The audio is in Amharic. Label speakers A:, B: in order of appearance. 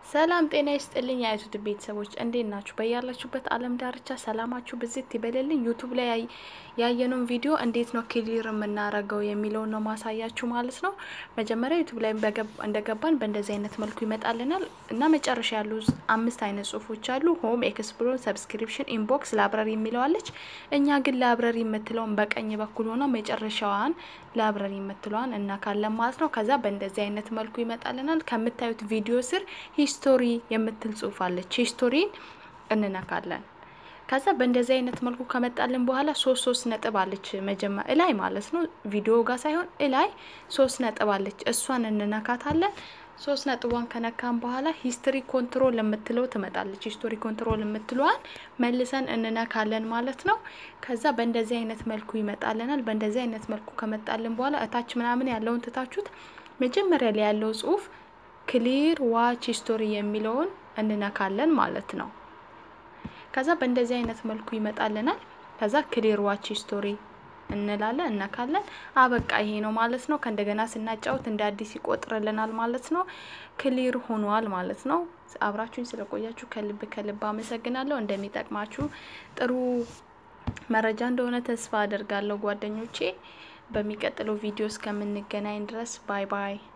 A: ሰላም ጤና ይስጥልኝ የአይቱት ቤተሰቦች እንዴት ናችሁ? በያላችሁበት ዓለም ዳርቻ ሰላማችሁ ብዝት ይበልልኝ። ዩቱብ ላይ ያየነውን ቪዲዮ እንዴት ነው ክሊር የምናረገው የሚለውን ነው ማሳያችሁ ማለት ነው። መጀመሪያ ዩቱብ ላይ እንደገባን በእንደዚህ አይነት መልኩ ይመጣልናል እና መጨረሻ ያሉ አምስት አይነት ጽሁፎች አሉ። ሆም፣ ኤክስፕሎር፣ ሰብስክሪፕሽን፣ ኢንቦክስ፣ ላይብረሪ የሚለዋለች። እኛ ግን ላይብረሪ የምትለውን በቀኝ በኩል ሆና መጨረሻዋን ላይብረሪ የምትለዋን እናካለን ማለት ነው። ከዛ በእንደዚህ አይነት መልኩ ይመጣልናል። ከምታዩት ቪዲዮ ስር ሂስቶሪ የምትል ጽሁፍ አለች። ሂስቶሪን እንነካለን። ከዛ በእንደዚህ አይነት መልኩ ከመጣልን በኋላ ሶስት ሶስት ነጥብ አለች መጀመሪያ እላይ ማለት ነው። ቪዲዮ ጋር ሳይሆን እላይ ሶስት ነጥብ አለች። እሷን እንነካታለን። ሶስት ነጥቧን ከነካን በኋላ ሂስትሪ ኮንትሮል የምትለው ትመጣለች። ሂስቶሪ ኮንትሮል የምትለዋን መልሰን እንነካለን ማለት ነው። ከዛ በእንደዚህ አይነት መልኩ ይመጣልናል። በእንደዚህ አይነት መልኩ ከመጣልን በኋላ እታች ምናምን ያለውን ትታችሁት መጀመሪያ ላይ ያለው ጽሁፍ ክሊር ዋች ሂስቶሪ የሚለውን እንነካለን ማለት ነው። ከዛ በእንደዚህ አይነት መልኩ ይመጣልናል። ከዛ ክሊር ዋች ሂስቶሪ እንላለን እነካለን። አበቃ ይሄ ነው ማለት ነው። ከእንደገና ስናጫውት እንደ አዲስ ይቆጥርልናል ማለት ነው። ክሊር ሆኗል ማለት ነው። አብራችሁኝ ስለቆያችሁ ከልብ ከልብ አመሰግናለሁ። እንደሚጠቅማችሁ ጥሩ መረጃ እንደሆነ ተስፋ አደርጋለሁ ጓደኞቼ። በሚቀጥለው ቪዲዮ እስከምንገናኝ ድረስ ባይ ባይ።